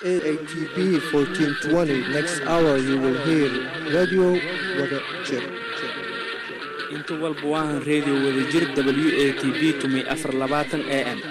AATB 1420. Next hour you will hear Radio Wada Jir. inta walba waahan reediyo wadajir w a t b tumay afar labaatan a m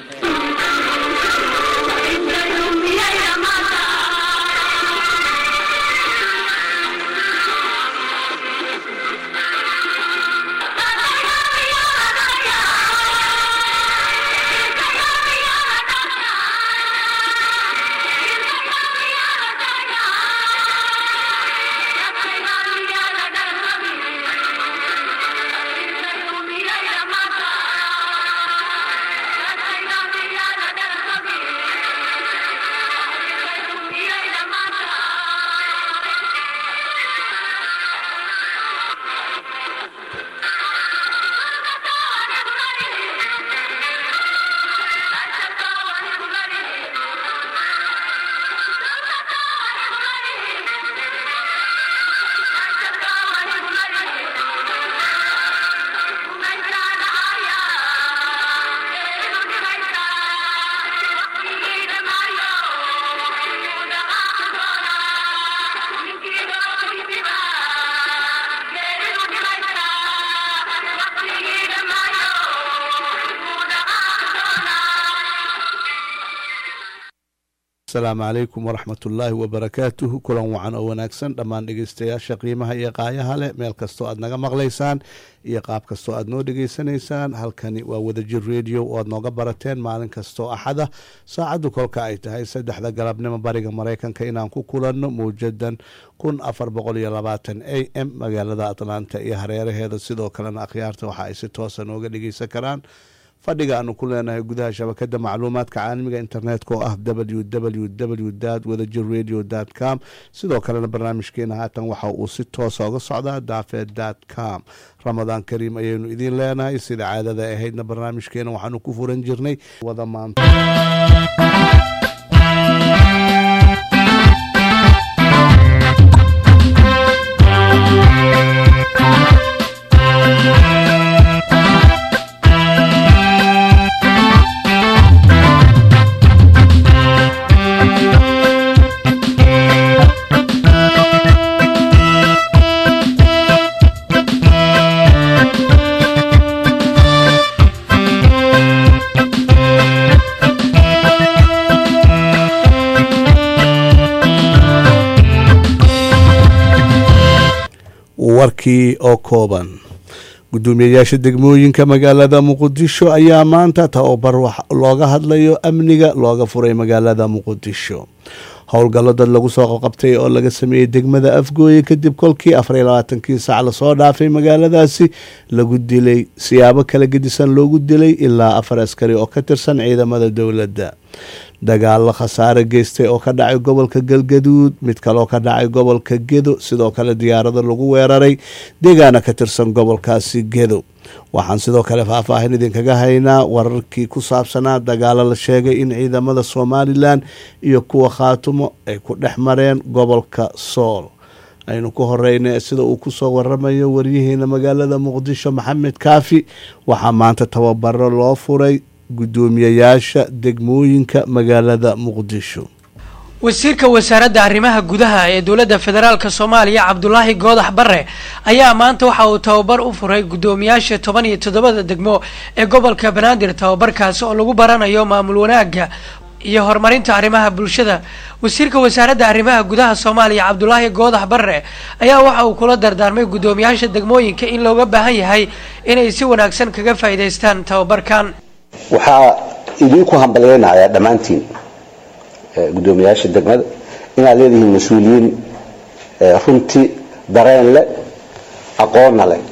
asalaamu calaykum waraxmatullaahi wabarakaatuhu kulan wacan oo wanaagsan dhammaan dhegeystayaasha qiimaha iyo qaayaha leh meel kastoo aad naga maqlaysaan iyo qaab kastoo aad noo dhegeysanaysaan halkani waa wadajir radio oo aad nooga barateen maalin kastoo axada saacaddu kolka ay tahay saddexda galabnimo bariga maraykanka inaan ku kulanno mawjadan kun afar boqol iyo labaatan a m magaalada atlanta iyo hareeraheeda sidoo kalena akhyaarta waxa ay si toosa nooga dhegeysan karaan fadhiga aanu ku leenahay gudaha shabakada macluumaadka caalamiga internetka oo ah w w w wadajir radio com sidoo kalena barnaamijkeena haatan waxa uu si toosa uga socdaa daafed com ramadaan kariim ayaynu idiin leenahay sida caadada ahaydna barnaamijkeena waxaanu ku furan jirnay wada maanta warkii oo kooban gudoomiyayaasha degmooyinka magaalada muqdisho ayaa maanta tababar looga hadlayo amniga looga furay magaalada muqdisho howlgallo dad lagu soo qabqabtay oo laga sameeyey degmada afgooye kadib kolkii afariyo labaatankii saac lasoo dhaafay magaaladaasi lagu dilay siyaabo kala gedisan loogu dilay ilaa afar askari oo ka tirsan ciidamada dowladda dagaalo khasaare geystay oo ka dhacay gobolka galgaduud mid kaleoo ka dhacay gobolka gedo sidoo kale diyaarado lagu weeraray deegaana ka tirsan gobolkaasi gedo waxaan sidoo kale faahfaahin idinkaga haynaa wararkii ku saabsanaa dagaalo la sheegay in ciidamada somalilan iyo kuwa khaatumo ay ku dhex mareen gobolka sool aynu ku horeyna sida uu kusoo waramayo waryaheena magaalada muqdisho maxamed kaafi waxaa maanta tababaro loo furay gudoomiyayaasha degmooyinka magaalada muqdisho wasiirka wasaaradda arrimaha gudaha ee dowladda federaalk soomaaliya cabdulaahi goodax bare ayaa maanta waxa uu tababar u furay guddoomiyaasha toban iyo toddobada degmo ee gobolka banaadir tababarkaasi oo lagu baranayo maamul wanaagga iyo horumarinta arrimaha bulshada wasiirka wasaaradda arrimaha gudaha soomaaliya cabdulaahi goodax bare ayaa waxa uu kula dardaarmay guddoomiyaasha degmooyinka in looga baahan yahay inay si wanaagsan kaga faa'iidaystaan tababarkan waxaa idinku hambalyeynayaa dhammaantiin guddoomiyaasha degmada inaad leedihiin mas-uuliyiin runtii dareen leh aqoonna leh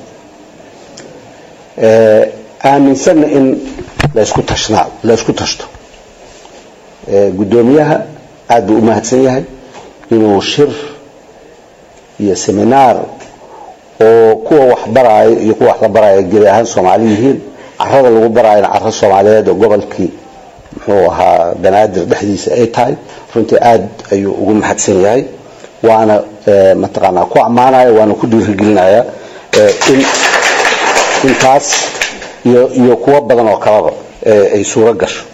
aaminsanna in laysku tashnaa laysku tashto guddoomiyaha aad buu u mahadsan yahay inuu shir iyo seminaar oo kuwa wax baraayo iyo kuwa wax la baraayo gedi ahaan soomaali yihiin carada lagu baraayana caro soomaaliyeed oo gobolkii muxuu ahaa banaadir dhexdiisa ay tahay runtii aad ayuu ugu mahadsan yahay waana mataqaanaa ku ammaanaya waana ku dhiirigelinaya in intaas iyo iyo kuwo badan oo kaleba ay suuro gasho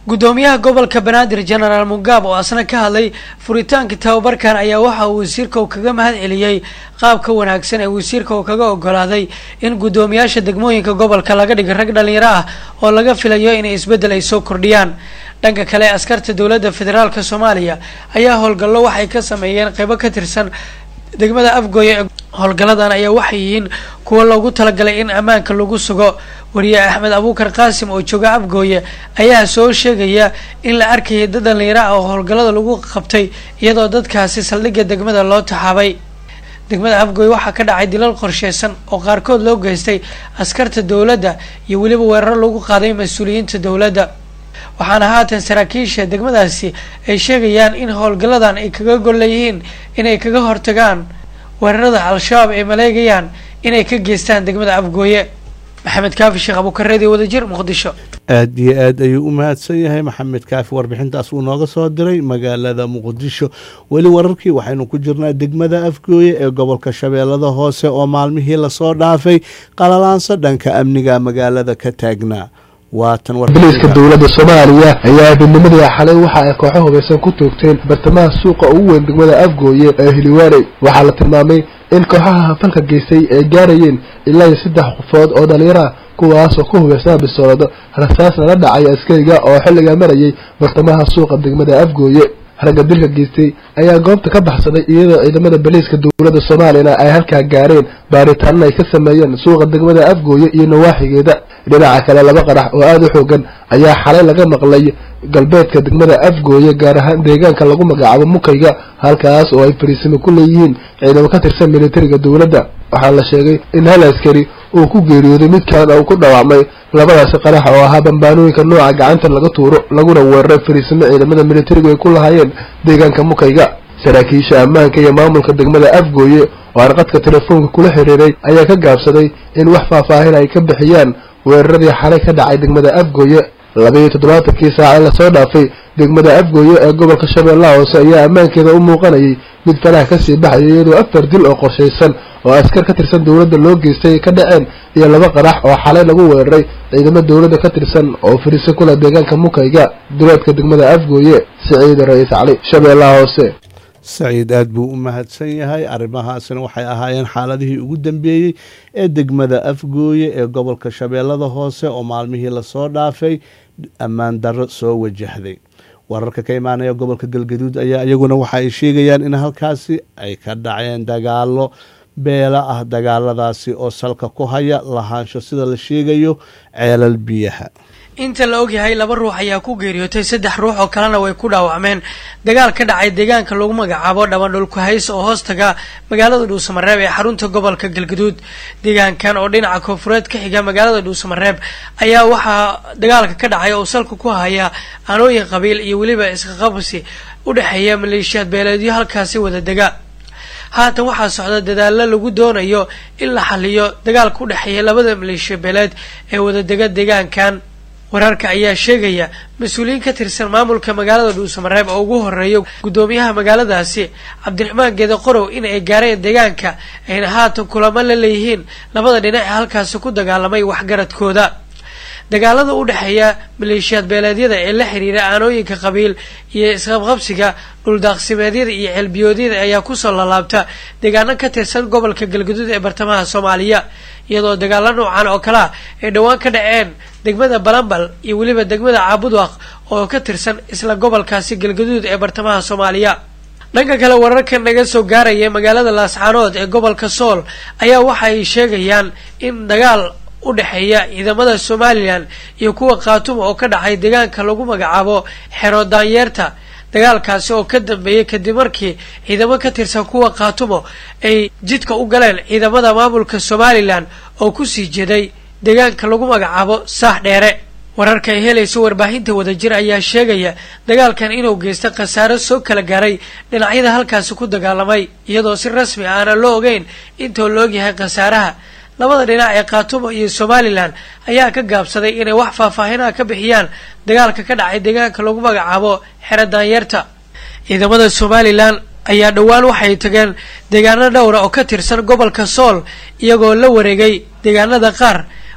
guddoomiyaha gobolka banaadir genaraal mugaab oo asna ka hadlay furitaanka tababarkan ayaa waxa uu wasiirka uu kaga mahad celiyey qaabka wanaagsan ee wasiirka uu kaga ogolaaday in guddoomiyaasha degmooyinka gobolka laga dhigo rag dhalinyaro ah oo laga filayo inay isbeddel ay soo kordhiyaan dhanka kale askarta dowladda federaalk soomaaliya ayaa howlgallo waxay ka sameeyeen qeybo ka tirsan degmada afgooye ee howlgalladan ayaa waxay yihiin kuwo loogu talagalay in ammaanka lagu sugo wariye axmed abuukar qaasim oo jooga afgooye ayaa soo sheegaya in la arkayay dad dhalinyaro ah oo howlgallada lagu qabtay iyadoo dadkaasi saldhigga degmada loo taxaabay degmada afgooye waxaa ka dhacay dilal qorsheysan oo qaarkood loo geystay askarta dowladda iyo weliba weeraro lagu qaaday mas-uuliyiinta dowladda waxaana haatan saraakiisha degmadaasi ay sheegayaan in howlgalladan ay kaga gol leeyihiin inay kaga hortagaan weerarada al-shabaab ay maleegayaan inay ka geystaan degmada afgooye maxamed kaafi sheekh abuukareedi wadajir muqdisho aad iyo aad ayuu u mahadsan yahay maxamed kaafi warbixintaas uu nooga soo diray magaalada muqdisho weli wararkii waxaynu ku jirnaa degmada afgooye ee gobolka shabeellada hoose oo maalmihii lasoo dhaafay qalalaansa dhanka amniga magaalada ka taagnaa waatan biliiska dowladda soomaaliya ayaa habeennimadii xalay waxa ay kooxo hubaysan ku toogteen bartamaha suuqa ugu weyn degmada afgooye ee hiliwaaney waxaa la tilmaamay in kooxaha hafalka geystay ay gaarayeen ilaa iyo saddex qofood oo dhalinyaro ah kuwaas oo ku hubaysnaa bisoolado rasaasna la dhacay askariga oo xilligaa marayay bartamaha suuqa degmada afgooye ragga dilka geystay ayaa goobta ka baxsaday iyadoo ciidamada baliiska dowladda soomaaliyana ay halkaa gaareen baaritaanna ay ka sameeyeen suuqa degmada afgooye iyo nawaaxigeeda dhinaca kale laba qarax oo aada u xoogan ayaa xalay laga maqlay galbeedka degmada afgooye gaar ahaan deegaanka lagu magacaabo mukayga halkaas oo ay fariisimo ku leeyihiin ciidamo ka tirsan militariga dowladda waxaa la sheegay in hal askari uu ku geeriyooday midkan uu ku dhaawacmay labadaasi qarax oo ahaa bambaanooyinka nooca gacanta laga tuuro laguna weeraray fariisimo ciidamada militarigu ay ku lahaayeen deegaanka mukayga saraakiisha ammaanka iyo maamulka degmada afgooye oo aan qadka telefoonka kula xiriiray ayaa ka gaabsaday in wax faahfaahin ay ka bixiyaan weeraradii xalay ka dhacay degmada afgooye labaiyo toddobaatankii saaca ee lasoo dhaafay degmada afgooye ee gobolka shabeellaha hoose ayaa ammaankeeda u muuqanayay mid faraha kasii baxaya iyadoo afar dil oo qorshaysan oo askar ka tirsan dowladda loo geystay ay ka dhaceen iyo laba qarax oo xalay lagu weeraray ciidamo dowladda ka tirsan oo fariiso kula deegaanka mukayga duleedka degmada afgooye siciida ra-iis cali shabeellaha hoose saciid aad buu u mahadsan yahay arrimahaasina waxay ahaayeen xaaladihii ugu dambeeyey ee degmada afgooye ee gobolka shabeellada hoose oo maalmihii lasoo dhaafay ammaan darro soo wajahday wararka ka imaanaya gobolka galgaduud ayaa iyaguna waxa ay sheegayaan in halkaasi ay ka dhaceen dagaalo beela ah dagaaladaasi oo salka ku haya lahaansho sida la sheegayo ceelal biyaha inta la ogyahay laba ruux ayaa ku geeriyootay saddex ruux oo kalena way ku dhaawacmeen dagaal ka dhacay deegaanka lagu magacaabo dhabandhulku hays oo hoostaga magaalada dhuusamareeb ee xarunta gobolka galgaduud deegaankan oo dhinaca koonfureed ka xiga magaalada dhuusamareeb ayaa waxaa dagaalka ka dhacay oo salka ku haya aanooyin qabiil iyo weliba isqaqabsi u dhexeeya maleeshiyaad beeleedyo halkaasi wada dega haatan waxaa socda dadaalo lagu doonayo in la xaliyo dagaalka u dhexeeya labada maleeshiya beeleed ee wadadega deegaankan wararka ayaa sheegaya mas-uuliyiin ka tirsan maamulka magaalada dhuusamareeb oo ugu horeeya guddoomiyaha magaaladaasi cabdiraxmaan geeda qorow in ay gaareen deegaanka ayna haatan kulamo la leeyihiin labada dhinac ee halkaasi ku dagaalamay waxgaradkooda dagaalada u dhexeeya maleeshiyaad beeleedyada ee la xiriira aanooyinka qabiil iyo isqabqabsiga dhuldaaqsimeedyada iyo ceelbiyoodyada ayaa kusoo lalaabta deegaano ka tirsan gobolka galgaduud ee bartamaha soomaaliya iyadoo dagaalo noocan oo kale ah ay dhowaan ka dhaceen degmada balambal iyo weliba degmada caabudwaq oo ka tirsan isla gobolkaasi galgaduud ee bartamaha soomaaliya dhanka kale wararka naga soo gaaraya magaalada laascaanood ee gobolka sool ayaa waxa ay sheegayaan in dagaal u dhexeeya ciidamada somalilan iyo kuwa khaatuma oo ka dhacay deegaanka lagu magacaabo xero daanyeerta dagaalkaasi oo ka dambeeyey kadib markii ciidamo ka tirsan kuwa khaatumo ay jidka u galeen ciidamada maamulka somalilan oo kusii jeeday deegaanka lagu magacaabo saax dheere wararka ay helayso warbaahinta wadajir ayaa sheegaya dagaalkan inuu geystay khasaaro soo kala gaaray dhinacyada halkaasi ku dagaalamay iyadoo si rasmi ah aana loo ogeyn intoo la ogyahay khasaaraha labada dhinac ee khaatumo iyo somalilan ayaa ka gaabsaday inay wax faahfaahinaha ka bixiyaan dagaalka ka dhacay deegaanka lagu magacaabo xero daanyeerta ciidamada somalilan ayaa dhowaan waxay tageen deegaano dhowra oo ka tirsan gobolka sool iyagoo la wareegay deegaanada qaar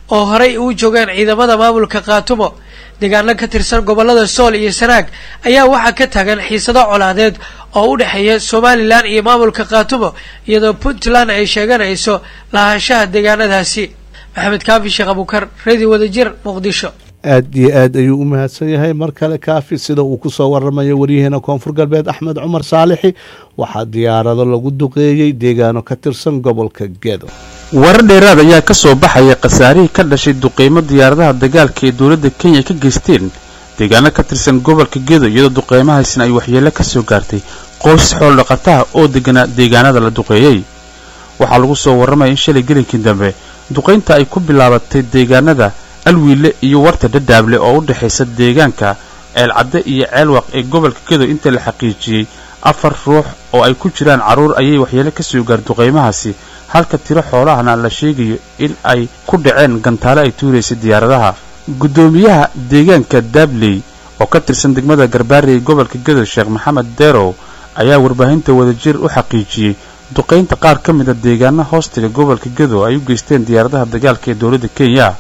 oo horey uu joogeen ciidamada maamulka khaatumo deegaano ka tirsan gobolada sool iyo sanaag ayaa waxaa ka taagan xiisado colaadeed oo u dhexeeya somalilan iyo maamulka khaatumo iyadoo puntland ay sheeganayso lahaanshaha deegaanadaasi maxamed kaafi sheekh abukar radio wadajir muqdisho aad iyo aad ayuu u mahadsan yahay mar kale kaafi sida uu kusoo waramayo waryaheena koonfur galbeed axmed cumar saalixi waxaa diyaarado lagu duqeeyey deegaano ka tirsan gobolka gedo warar dheeraad ayaa ka soo baxaya khasaarihii ka dhashay duqeymo diyaaradaha dagaalka ee dowladda kenya ka geysteen deegaano ka tirsan gobolka gedo iyadoo duqeymahaasina ay waxyeello ka soo gaartay qoys xooldhaqataha oo deganaa deegaanada la duqeeyey waxaa lagu soo warramaya in shalay gelinkii dambe duqaynta ay ku bilaabatay deegaanada alwiile iyo warta dhadhaable oo u dhexaysa deegaanka ceelcadde iyo ceelwaq ee gobolka gedo inta la xaqiijiyey afar ruux oo ay ku jiraan carruur ayay waxyeelo ka soo gaar duqaymahaasi halka tiro xoolahana la sheegayo in ay ku dhaceen gantaale ay tuuraysay diyaaradaha guddoomiyaha deegaanka dabley oo ka tirsan degmada garbaari ee gobolka gedo sheekh maxamed derow ayaa warbaahinta wadajir u xaqiijiyey duqaynta qaar ka mida deegaana hoostiga gobolka gedo ay u geysteen diyaaradaha dagaalka ee dowladda kenya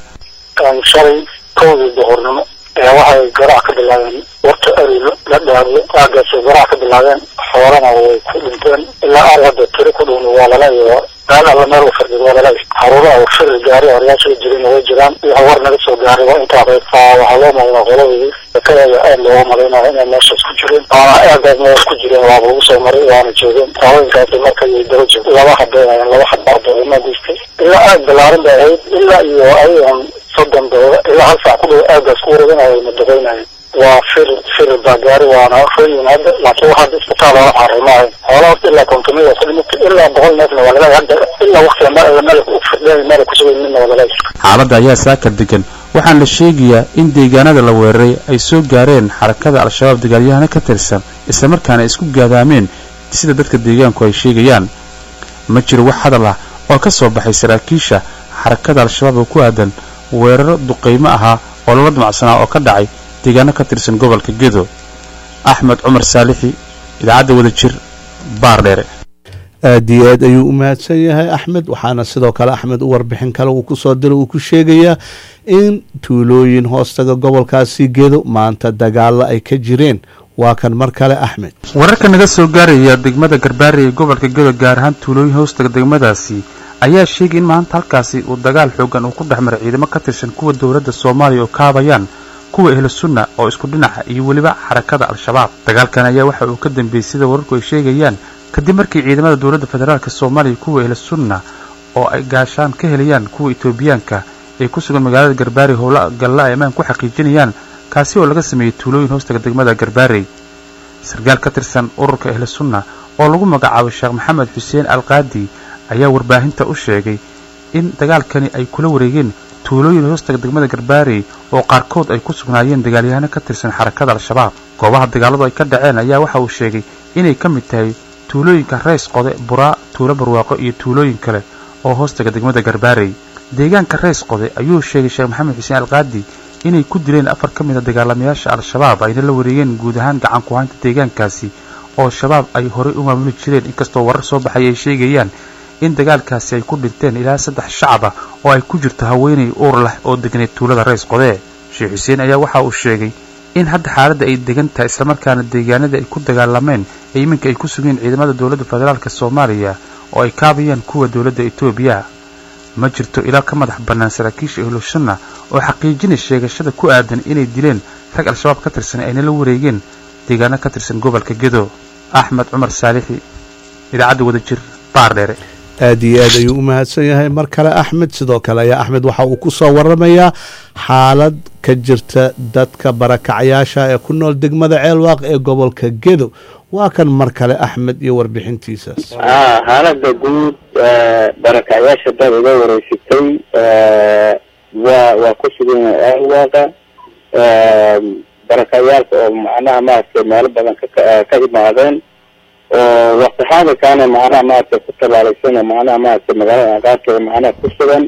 shalay kowdii duhurnimo ee waxay garaac ka bilaabeen warta ariilo la dhaariyo aagaasay garaac ka bilaabeen xoolana way ku dhinteen ilaa aal hadda tiri ku dhowna waa lala iyo meel alla meel u fardid waa lala caruuraha uu shiri gaari horyaasha jirina way jiraan iyo war naga soo gaaray waa intaa reebtaa waxaa loo malinaa qoladii sakadaya aad looga malaynayo inay meeshaas ku jireen waana aagaas meel ku jireen waaba lagu soo maray waana joogeen haweenkaasi markay daba joog laba habeenayeen laba habaadoima geystay ilaa aad balaaran bay ahayd ilaa iyo ayagan soddon dooda ilaa hal saac ku dhow aagaas ku wareeganayo ma duqeynayeen waa fir fir baa gaari waana reeyin hadda laakiin waxaa isbitaal loola caaray maahay xoolahaas ilaa kontomida ku dhimatay ilaa boqol neefna waa laleeyahay hadda ilaa waqtiga meel meel u firdheen meel kusugan midna waa laleeyahay xaaladda ayaa saaka degan waxaana la sheegayaa in deegaanada la weeraray ay soo gaareen xarakada al-shabaab dagaalyahana ka tirsan islamarkaana ay isku gaadaameen sida dadka deegaanku ay sheegayaan ma jiro wax hadal ah oo ka soo baxay saraakiisha xarakada al-shabaab oo ku aadan weeraro duqaymo ahaa oo lala damacsanaa oo ka dhacay deegaano ka tirsan gobolka gedo axmed cumar saalixi idaacadda wadajir baardheere aad iyo aad ayuu u mahadsan yahay axmed waxaana sidoo kale axmed u warbixin kale uu kusoo diro uu ku sheegayaa in tuulooyin hoostaga gobolkaasi gedo maanta dagaalo ay ka jireen waa kan mar kale axmed wararka naga soo gaaraya degmada garbaari ee gobolka gedo gaar ahaan tuulooyin hoostaga degmadaasi ayaa sheegay in maanta halkaasi uu dagaal xoogan uu ku dhex maray ciidamo ka tirsan kuwa dowladda soomaaliya oo kaabayaan kuwa ehlu sunna oo isku dhinaca iyo weliba xarakada al-shabaab dagaalkan ayaa waxa uu ka dambeeyey sida wararku ay sheegayaan kadib markii ciidamada dowladda federaalk soomaaliya kuwa ehlu sunna oo ay gaashaan ka helayaan kuwa etoobiyaanka ee ku sugan magaalada garbaari howla galla ay ammaan ku xaqiijinayaan kaasi oo laga sameeyey tuulooyin hoostaga degmada garbaarey sarkaal ka tirsan ururka ehlu sunna oo lagu magacaabo sheekh maxamed xuseen alqaadi ayaa warbaahinta u sheegay in dagaalkani ay kula wareegeen tuulooyin hoostaga degmada garbaarey oo qaarkood ay ku sugnaayeen dagaalyahano ka tirsan xarakada al-shabaab goobaha dagaaladu ay ka dhaceen ayaa waxa uu sheegay inay ka mid tahay tuulooyinka reys qode buraa tuulo barwaaqo iyo tuulooyin kale oo hoostaga degmada garbaarey deegaanka reys qode ayuu sheegay sheekh maxamed xuseen alqaadi inay ku dileen afar ka mid a dagaalamayaasha al-shabaab ayna la wareegeen guud ahaan gacan ku-haynta deegaankaasi oo shabaab ay horey u maamuli jireen inkastoo warar soo baxay ay sheegayaan in dagaalkaasi ay ku dhinteen ilaa saddex shacab ah oo ay ku jirto haweenay uur leh oo degneed tuulada reys qodee sheekh xuseen ayaa waxa uu sheegay in hadda xaaladda ay degan tahay islamarkaana deegaanada ay ku dagaalameen ee iminka ay ku sugeen ciidamada dowladda federaalk soomaaliya oo ay kaabayaan kuwa dowladda etoobiya ma jirto ilaa ka madax bannaan saraakiisha ehlusunna oo xaqiijinay sheegashada ku aadan inay dileen rag al-shabaab ka tirsan ayna la wareegeen deegaano ka tirsan gobolka gedo axmed cumar saalixi idaacadda wadajir baardheere aad iyo aad ayuu u mahadsan yahay mar kale axmed sidoo kale ayaa axmed waxa uu ku soo waramayaa xaalad ka jirta dadka barakacayaasha ee ku nool degmada ceelwaaq ee gobolka gedo waa kan mar kale axmed iyo warbixintiisaas xaalada guud barakacayaasha dad iga wareysatay waa waa ku sugan ceelwaaqa barakacayaalka oo macnaha maaragtay meelo badan ka ka imaadeen oo waqti xaadirkaana macnaha maaragtay ku tabaalaysan oo macnaha maaragtay magaalada aqaarkeeda macnaha ku sugan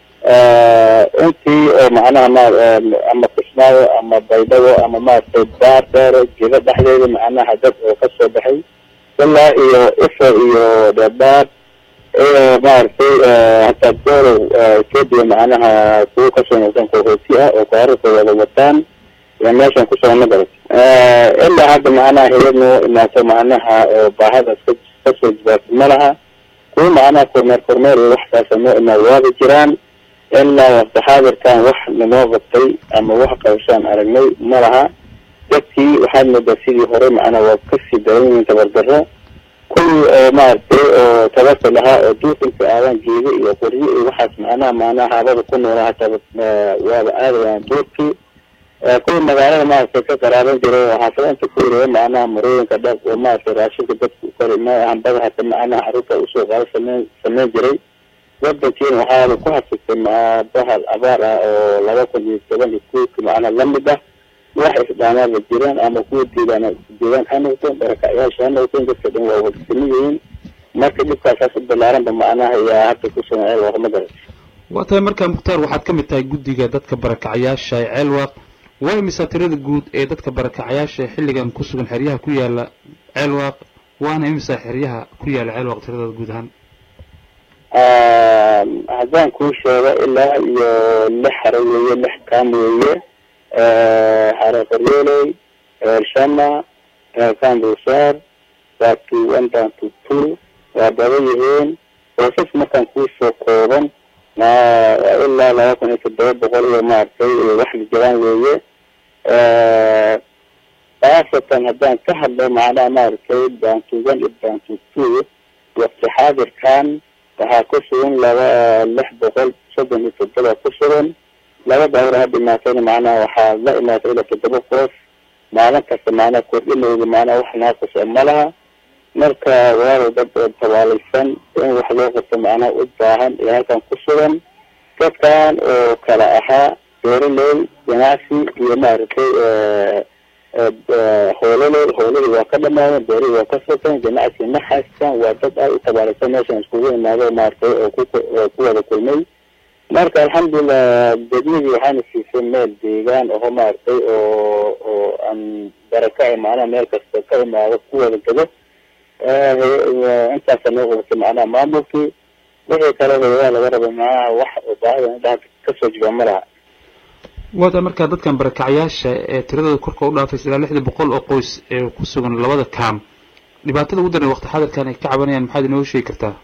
intii oo macnaha ma ama kismaayo ama baydhabo ama maaragtay baar dheere jiro dhexdeeda macnaha dad oo kasoo baxay ilaa iyo ifo iyo dheebaar ee maaragtay hataa doolow etoobiya macnaha kuwo kasoo noqdeen qaxooti ah oo kaararka wada wataan yaa meeshan kusoo nagaray ilaa hadda macnaha hayad noo imaato macnaha oo baahadaas ka kasoo jibaartay ma laha kuwa macnaha kormeer kormeer iyo waxkaasa noo imaa waaba jiraan ilaa waqti xaadirkan wax nanoo qabtay ama wax qabashaan aragnay ma laha dadkii waxaad moodaa sidii hore macnaha waa kasii daran yihiin tabardaro kuwii oo maaragtay oo tabarta lahaa oo duufinka aadan geeda iyo qoryo iyo waxaas macnaha macnaha haabada ku noolaa hataa waaba aadayaan duurkii kuwii magaalada maaragtay ka qaraaban jiray oo xaafadainta ku wareeya macnaha marooyinka dhab oo maaragtay raashinka dadka kori ma hambada hata macnaha carruurta usoo qaado sameyn sameyn jiray wadankiina waxaaba ku hasistay bahal abaar ah oo laba kun iyo toban iyo kuwki macnaha lamid ah wax isdhaamaaba jiraan ama kuwa deegaan deegaan ha noqdeen barakacyaasha ha noqdeen dadka dhan waa wadasami yihiin marka dhibkaasaas u balaaranba macnaha yaa hadda ku sameceel warma garat waa tahay markaa mukhtaar waxaad ka mid tahay guddiga dadka barakacayaasha ee ceelwaaq waa imisa tirada guud ee dadka barakacayaasha ee xilligan ku sugan xeryaha ku yaala ceelwaaq waana imisa xeryaha ku yaala ceelwaaq tiradooda guud ahaan haddaan kuu sheego ilaa iyo lix hare weeye lix kaam weeye hare qaryooley shama kambusaar baatu one down to two waa badan yihiin boosas markaan kuusoo kooban ilaa laba kun iyo toddoba boqol iyo maaragtay wax la jiraan weeye khaasatan haddaan ka hadlo macnaha maaragtay bantu one iyo bantu two waqti xaadirkan waxaa ku sugan laba lix boqol soddon iyo toddoba ku sugan laba daawar ha dhimaatayna macnaha waxaa la imaatay ilaa toddoba qof maalin kasta macnaha kordhinooda macnaha wax naaqus ma laha marka walaalow dad oo tabaalaysan in wax loo qabto macnaha u baahan ee halkan ku sugan dadkan oo kala ahaa beeraley ganacsi iyo maaragtay hoololey hooladii waa ka dhamaadeen beerihii waa ka soteen ganacsi ma haystaan waa dad aad u tabaalaysan meeshan iskugu imaado maaragtay oo ku oo ku wada kulmay marka alxamdulilah degmadii waxaana siisay meel deegaan oo maaragtay oo oo aan baraka macnaha meel kasta ka imaado ku wada gado intaasa noo qabatay macnaha maamulkii wixii kale waa laga rabay macnaha wax oo baahida indhaha kasoo jiba ma laha waata markaa dadkan barakacayaasha ee tiradooda korka u dhaafaysa ilaa lixda boqol oo qoys ee ku sugan labada kaam dhibaatada ugu daran waqti xadirkan ay ka cabanayaan maxaad inooga sheegi kartaa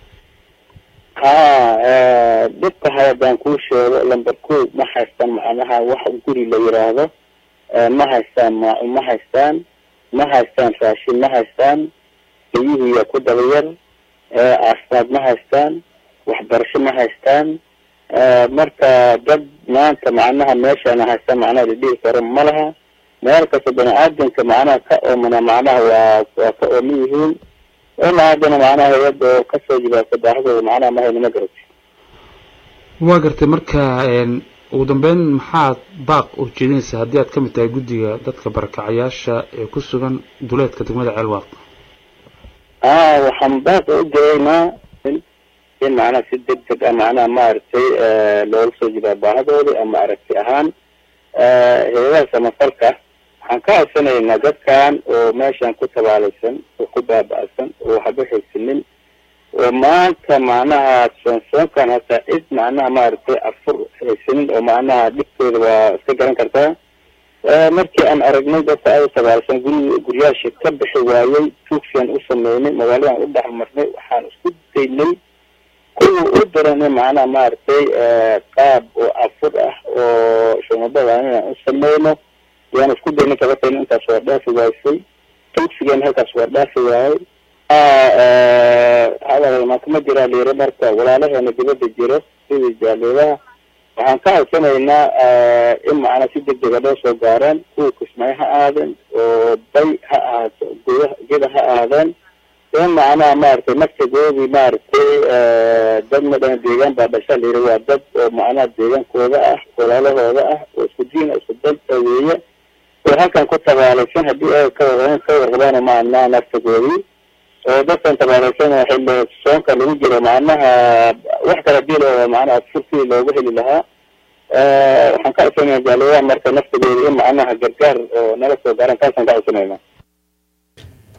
ha dhibka haddaan kuu sheego lamber ko ma haystaan macnaha wax guri la yiraahdo ma haystaan maacu ma haystaan ma haystaan raashin ma haystaan biyihiiya ku daba yar caafimaad ma haystaan waxbarasho ma haystaan marka dad maanta macnaha meeshaana haystaan macnaha la dhihi karo ma laha meel kasta bani aadamka macnaha ka oomana macnaha waa waa ka ooman yihiin ilaa haddana macnaha hay-ad oo kasoo jibaarta baahidooda macnaha ma hayno ma garati waa gartay marka ugu dambeyn maxaad baaq ujeedinaysaa haddii aad ka mid tahay guddiga dadka barakacayaasha ee ku sugan duleedka degmada ceelwaaq a waxaan baaq u diraynaa in in macnaha si deg deg ah macnaha maaragtay looga soo jibaa baahidooda ama aragti ahaan hay-adaha samafalka waxaan ka codsanaynaa dadkan oo meeshan ku tabaalaysan oo ku baaba-san oo waxba haysanin oo maanta macnaha soonsoonkan hataa cid macnaha maaragtay afur haysanin oo macnaha dhibkooda waa iska garan kartaa markii aan aragnay dadka aada u tabaalaysan guri guryaasha ka bixi waayey tuugsiaan u sameynay magaaladan u dhex marnay waxaan isku daynay kuwa u daranay macnaha maaragtay qaab oo afur ah oo shumabada inaan u sameyno yaan isku daynay kabatayna intaas waa dhaafi waysay tuugsigeena halkaas waa dhaafi waayay hadal maakama jiraa liiri marka walaalaheena dibadda jiro sidii jaaliidaha waxaan ka codsanaynaa in macnaa si deg dega loo soo gaaraan kuwa kismaayo ha aadeen oo bay ha ahaato guda geda ha aadeen in macnaha maaragtay naftagoodii maaragtay dad madhan deegaan baa dhasha layiri waa dad oo macnaha deegaankooda ah walaalahooda ah oo isku diin isku danta weeye oo halkan ku tabaalaysan haddii ay ka war ka warqabaan macnaha naftagoodii oo dadkan tabaalaysan xilli soonka lagu jiro macnaha wax kala dil oo macnaha furkii loogu heli lahaa waxaan ka codsanaya jaaliyaha marka naftagoodi in macnaha gargaar oo nala soo gaaran taasaan ka codsanayna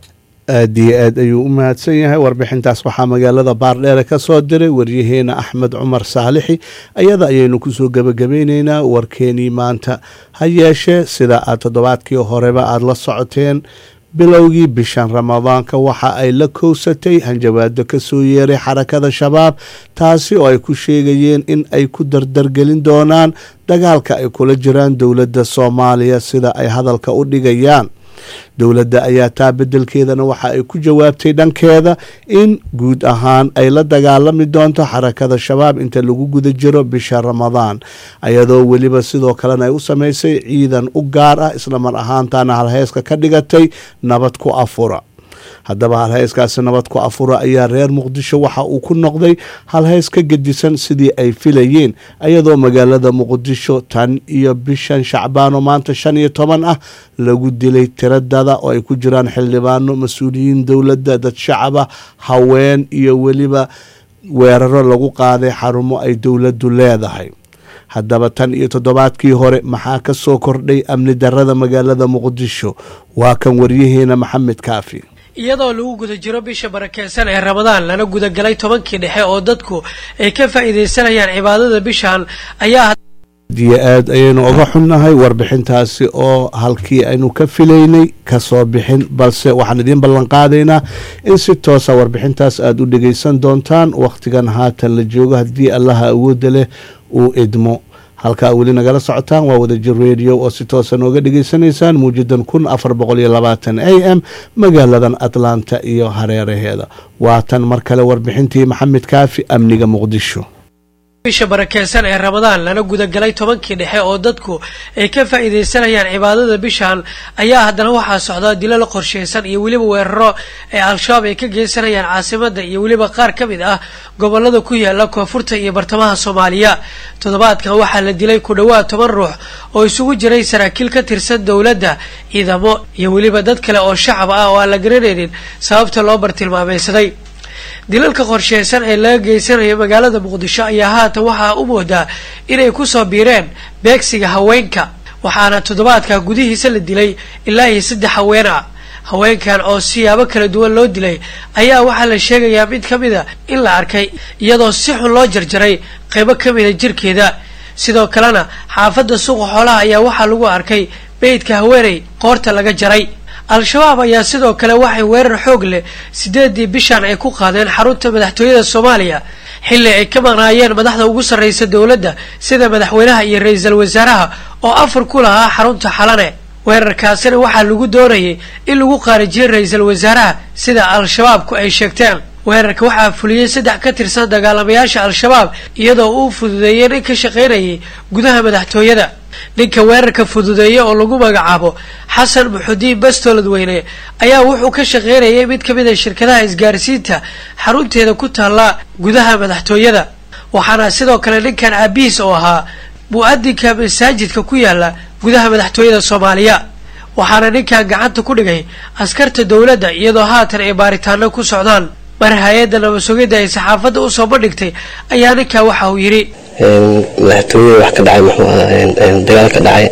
aad iyo aad ayuu u mahadsan yahay warbixintaas waxaa magaalada baardheere ka soo diray waryaheena axmed cumar saalixi ayada ayaynu kusoo gebagabeyneynaa warkeenii maanta ha yeeshee sida aad toddobaadkii horeba aada la socoteen bilowgii bishan ramadaanka waxa ay la kowsatay hanjabaado kasoo yeeray xarakada shabaab taasi oo ay ku sheegayeen in ay ku dardargelin doonaan dagaalka ay kula jiraan dowladda soomaaliya sida ay hadalka u dhigayaan dowladda ayaa taa bedelkeedana waxa ay ku jawaabtay dhankeeda in guud ahaan ay la dagaalami doonto xarakada shabaab inta lagu guda jiro bisha ramadaan ayadoo weliba sidoo kalena ay u sameysay ciidan u gaar ah islamar ahaantana halheeska ka dhigatay nabad ku afura haddaba halheyskaasi nabad ku afura ayaa reer muqdisho waxa uu ku noqday halheys ka gedisan sidii ay filayeen ayadoo magaalada muqdisho tan iyo bishan shacbaan oo maanta shan iyo toban ah lagu dilay tiradada oo ay ku jiraan xildhibaano mas-uuliyiin dowladda dad shacaba haween iyo weliba weeraro lagu qaaday xarumo ay dowladdu leedahay haddaba tan iyo toddobaadkii hore maxaa ka soo kordhay amni darada magaalada muqdisho waa kan waryaheena maxamed kaafi iyadoo lagu guda jiro bisha barakeysan ee ramadaan lana gudagalay tobankii dhexe oo dadku ay ka faa'iidaysanayaan cibaadada bishan ayaa diyo aad ayaynu oga xunnahay warbixintaasi oo halkii aynu ka filaynay kasoo bixin balse waxaan idiin ballanqaadaynaa in si toosa warbixintaas aada u dhegeysan doontaan wakhtigan haatan la joogo haddii allaha awoodda leh uu idmo halkaa weli nagala socotaan waa wadajir radio oo si toosa nooga dhegeysanaysaan muujadan kun afar boqol iyo labaatan a m magaaladan atlanta iyo hareeraheeda waatan mar kale warbixintii maxamed kaafi amniga muqdisho bisha barakeysan ee ramadaan lana gudagalay tobankii dhexe oo dadku ay ka faa'iidaysanayaan cibaadada bishan ayaa haddana waxaa socdaa dilo la qorsheysan iyo weliba weeraro ee al-shabaab ay ka geysanayaan caasimada iyo weliba qaar ka mid ah gobolada ku yaala koonfurta iyo bartamaha soomaaliya toddobaadkan waxaa la dilay ku dhowaad toban ruux oo isugu jiray saraakiil ka tirsan dowladda ciidamo iyo weliba dad kale oo shacab ah oo aan la garanaynin sababta loo bartilmaameysaday dilalka qorsheysan ee laga geysanayo magaalada muqdisho ayaa haatan waxaa u moodaa inay kusoo biireen beegsiga haweenka waxaana toddobaadka gudihiisa la dilay ilaa iyo saddex haween ah haweenkan oo siyaabo kala duwan loo dilay ayaa waxaa la sheegayaa mid ka mida in la arkay iyadoo si xun loo jarjaray qaybo ka mida jirkeeda sidoo kalena xaafadda suuqa xoolaha ayaa waxaa lagu arkay beydka haweeney qoorta laga jaray al-shabaab ayaa sidoo kale waxay weerar xoog leh sideedii bishan ay ku qaadeen xarunta madaxtooyada soomaaliya xilli ay ka maqnaayeen madaxda ugu sarreysa dowladda sida madaxweynaha iyo ra-iisul wasaaraha oo afar ku lahaa xarunta xalane weerarkaasina waxaa lagu doonayay in lagu qaarijiyay ra-iisul wasaaraha sida al-shabaabku ay sheegteen weerarka waxaa fuliyey saddex ka tirsan dagaalamayaasha al-shabaab iyadoo uu fududeeyey nin ka shaqaynayay gudaha madaxtooyada ninka weerarka fududeeya oo lagu magacaabo xasan muxudiin bastoolad weyne ayaa wuxuu ka shaqaynayay mid ka mid a shirkadaha isgaarsiinta xarunteeda ku taalla gudaha madaxtooyada waxaana sidoo kale ninkan aabihiis oo ahaa mu-adinka masaajidka ku yaala gudaha madaxtooyada soomaaliya waxaana ninkan gacanta ku dhigay askarta dowladda iyadoo haatan ay baaritaano ku socdaan mar hay-adda nabasugidda ay saxaafadda usoo bandhigtay ayaa ninkan waxa uu yidhi madaxtooyada wax ka dhacay muxuu ahaa dagaal ka dhacay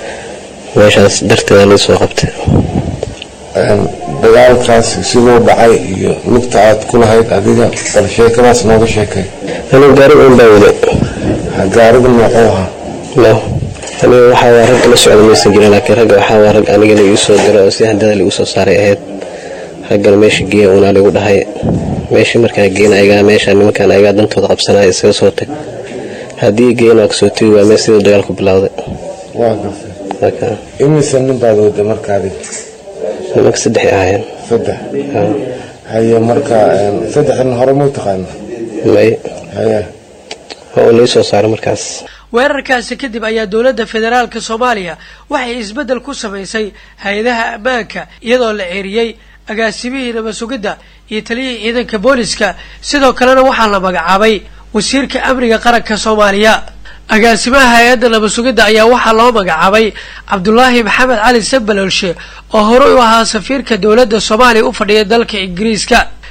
meeshaas darteeda lai soo qabtay dagaalkaas siduu dhacay iyo lugta aad ku lahayd adiga bal sheekadaas nooga sheekay anigu gaariga un baa wada gaariga noocuu ahaa no aniga waxaa waa ragga la socda maysan jirin laakiin ragga waxaa waa rag aniga la igu soo diro oo si handada laigu soo saaray ahayd raggana meesha geeya unaa ligu dhahay meeshii markaa geena ayagaa meesha nimankaan ayagaa dantooda qabsanaya isaga soo tag haddii geena waa kasoo tegi waa meel siduu dagaalku bilowday waa gartay imise nin baad wada marka adiga nimanka saddexay ahaayeen saddex haye marka saddexdan hore muu taqaana may haye waa uu lai soo saaray markaas weerarkaasi kadib ayaa dowladda federaalka soomaaliya waxay isbeddel ku samaysay hay-adaha ammaanka iyadoo la ceeriyey agaasimihii nabasugidda iyo taliyihii ciidanka booliska sidoo kalena waxaa la magacaabay wasiirka amniga qaranka soomaaliya agaasimaha hay-adda nabasugidda ayaa waxaa loo magacaabay cabdulaahi maxamed cali sabaloolshe oo horey u ahaa safiirka dowladda soomaaliya u fadhiya dalka ingiriiska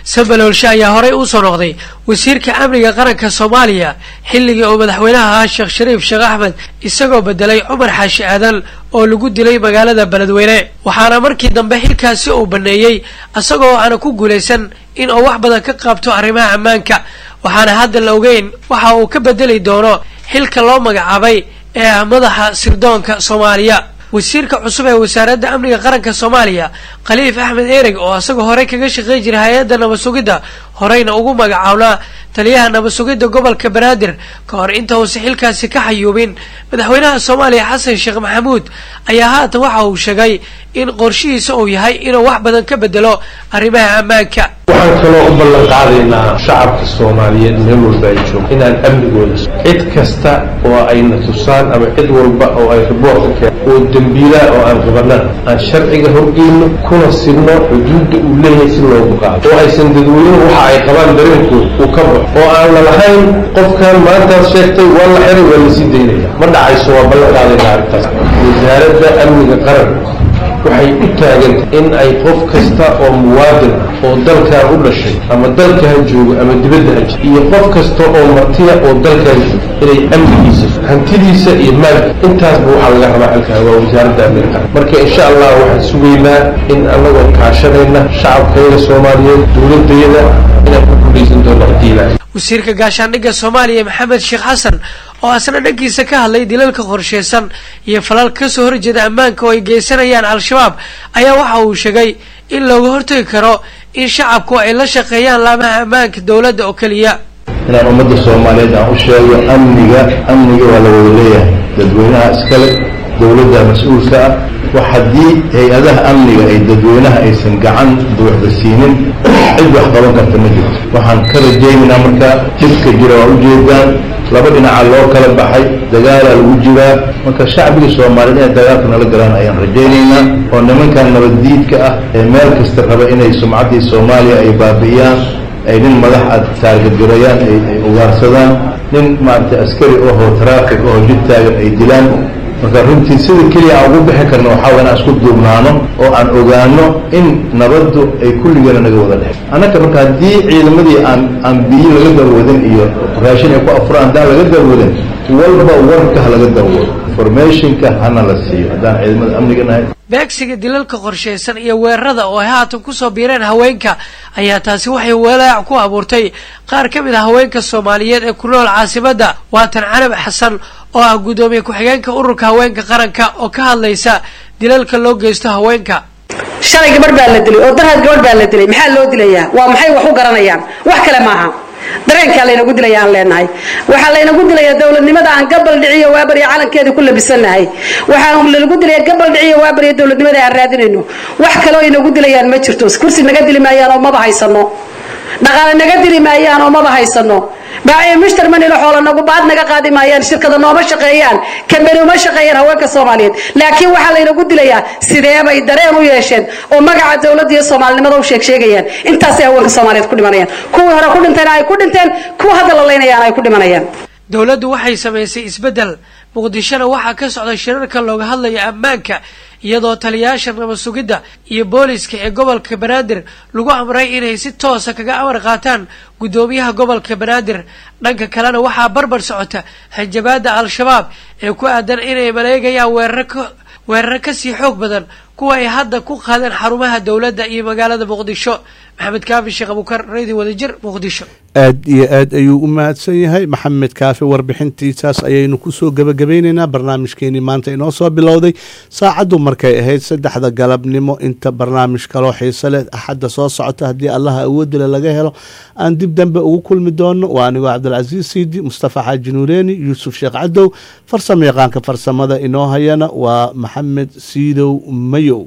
sambaloolshe ayaa horey u soo noqday wasiirka amniga qaranka soomaaliya xilligii uu madaxweynaha ahaa sheekh shariif sheekh axmed isagoo bedelay cumar xaashi aadan oo lagu dilay magaalada beledweyne waxaana markii dambe xilkaasi uu baneeyey isagoo aana ku guulaysan in uu wax badan ka qaabto arrimaha ammaanka waxaana hadda la ogeyn waxa uu ka bedeli doono xilka loo magacaabay ee ah madaxa sirdoonka soomaaliya wasiirka cusub ee wasaaradda amniga qaranka soomaaliya khaliif axmed ereg oo isagoo horey kaga shaqey jiray hay-adda nabad sugidda horeyna ugu magacaabnaa taliyaha nabad sugidda gobolka banaadir ka hor inta uusa xilkaasi ka xayuubin madaxweynaha soomaaliya xasan sheekh maxamuud ayaa haatan waxa uu sheegay in qorshihiisa uu yahay inuu wax badan ka bedelo arrimaha ammaanka waxaan kaloo u ballan qaadaynaa shacabka soomaaliyeed meel walba ay joogo inaan amnigooda cid kasta oo ayna tusaan ama cid walba oo ay riboorka keen oo dembiilaa oo aan qabanaan aan sharciga horgeyno kuna sidno xuduudda uu leeyahay si loogu qaado oo aysan dadweynuhu waxa ay qabaan dareenkooda uu ka baxo oo aan la lahayn qofkan maantaad sheegtay waa la xiray waa lasii daynaya ma dhacayso waa ballan qaadaynaa arrintaas wasaaradda amniga qaranka waxay u taagantay in ay qof kasta oo muwaadin ah oo dalkan u dhashay ama dalkan joogo ama dibadda ha jiro iyo qof kasta oo martiya oo dalkan joogo inay amnigiisa hantidiisa iyo maalka intaasba waxaa laga rabaa xilkan waa wasaaradda amniga qaran marka insha allah waxaan sugaynaa in annagoo kaashanayna shacabkayga soomaaliyeed dowladayada inaan ku guulaysan doono haddii ilaahay wasiirka gaashaandhigga soomaaliya maxamed sheekh xasan oo asna dhankiisa ka hadlay dilalka qorsheysan iyo falal kasoo horjeeda ammaanka oo ay geysanayaan al-shabaab ayaa waxa uu sheegay in looga hortagi karo in shacabku ay la shaqeeyaan laamaha ammaanka dowladda oo keliya inaan ummadda soomaaliyeed aan u sheego amniga amniga waa la wada leeyahay dadweynaha iskale dowladda mas-uulka ah wax haddii hay-adaha amniga ay dadweynaha aysan gacan buuxda siinin cid wax qaban karta ma jirto waxaan ka rajaynaynaa marka dhibka jira waa ujeedaan laba dhinaca loo kala baxay dagaalaa lagu jiraa marka shacbiga soomaaliyeed inay dagaalka nala galaan ayaan rajaynaynaa oo nimankan nabaddiidka ah ee meel kasta raba inay sumcaddii soomaaliya ay baabi'iyaan ay nin madax aad taargadirayaan ay ugaarsadaan nin maaragtay askari ohoo taraafik ohoo jid taagan ay dilaan marka runtii sida keliya aan ugu bixi karno waxaa waa inaan isku duubnaano oo aan ogaano in nabaddu ay kulligeena naga wada dhex annaka marka haddii ciidamadii aan aan biyo laga darwadin iyo raashin ay ku afuraan haddaan laga darwadin walba warka ha laga darwado informationka hana la siiyo haddaan ciidamada amniga nahay beegsiga dilalka qorsheysan iyo weerarada oo ay haatan kusoo biireen haweenka ayaa taasi waxay walaac ku abuurtay qaar ka mid ah haweenka soomaaliyeed ee ku nool caasimadda waatan canab xasan oo ah guddoomiye ku-xigeenka ururka haweenka qaranka oo ka hadlaysa dilalka loo geysto haweenka shalay gabadh baa la dilay oo daraad gabadh baa la dilay maxaa loo dilayaa waa maxay wax u garanayaan wax kale maaha dareenkaa laynagu dilaya aan leenahay waxaa laynagu dilayaa dowladnimada aan gabal dhiciyo waabarya calankeeda ku labisanahay waxaa lanagu dilaya gabal dhiciyo waabarya dowladnimada aan raadinayno wax kaloo inagu dilayaan ma jirto kursi naga dili maayaan oo maba haysano dhaqaale naga dili maayaan oo maba haysano baaciyo mushtar manilo xoola nagu baad naga qaadi maayaan shirkada nooma shaqeeyaan kambani uma shaqeeyaan haweenka soomaaliyeed laakiin waxaa laynagu dilayaa sidee bay dareen u yeesheen oo magaca dowladda iyo soomaalinimada u sheeg sheegayaan intaasay haweenka soomaaliyeed ku dhimanayaan kuwii hore ku dhintayna ay ku dhinteen kuwa hadda la leynayaan ay ku dhimanayaan dowladdu waxay samaysay isbeddel muqdishona waxaa ka socda shirarka looga hadlayo ammaanka iyadoo taliyayaasha nabad sugidda iyo booliska ee gobolka banaadir lagu amray inay si toosa kaga amar qaataan guddoomiyaha gobolka banaadir dhanka kalena waxaa barbar socota hanjabaada al-shabaab ee ku aadan inay maleegayaan weeraro ka weeraro kasii xoog badan kuwa ay hadda ku qaadeen xarumaha dowladda iyo magaalada muqdisho maxamed kaafi sheekh abukar radio wadajir muqdisho aad iyo aad ayuu u mahadsan yahay maxamed kaafi warbixintiisaas ayaynu kusoo gebagabeyneynaa barnaamijkeenii maanta inoo soo bilowday saacaddu markay ahayd saddexda galabnimo inta barnaamij kaloo xiise leh axadda soo socota haddii allaha awoodila laga helo aan dib dambe ugu kulmi doono waa anigoo cabdilcasiis siidi mustafa xaaji nuureeni yuusuf sheekh cadow farsamo yaqaanka farsamada inoo hayana waa maxamed siidow mayow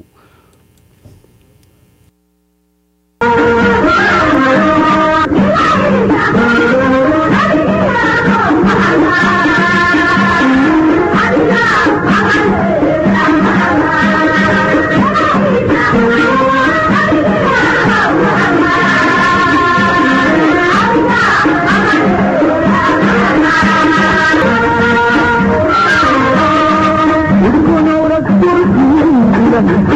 Thank you.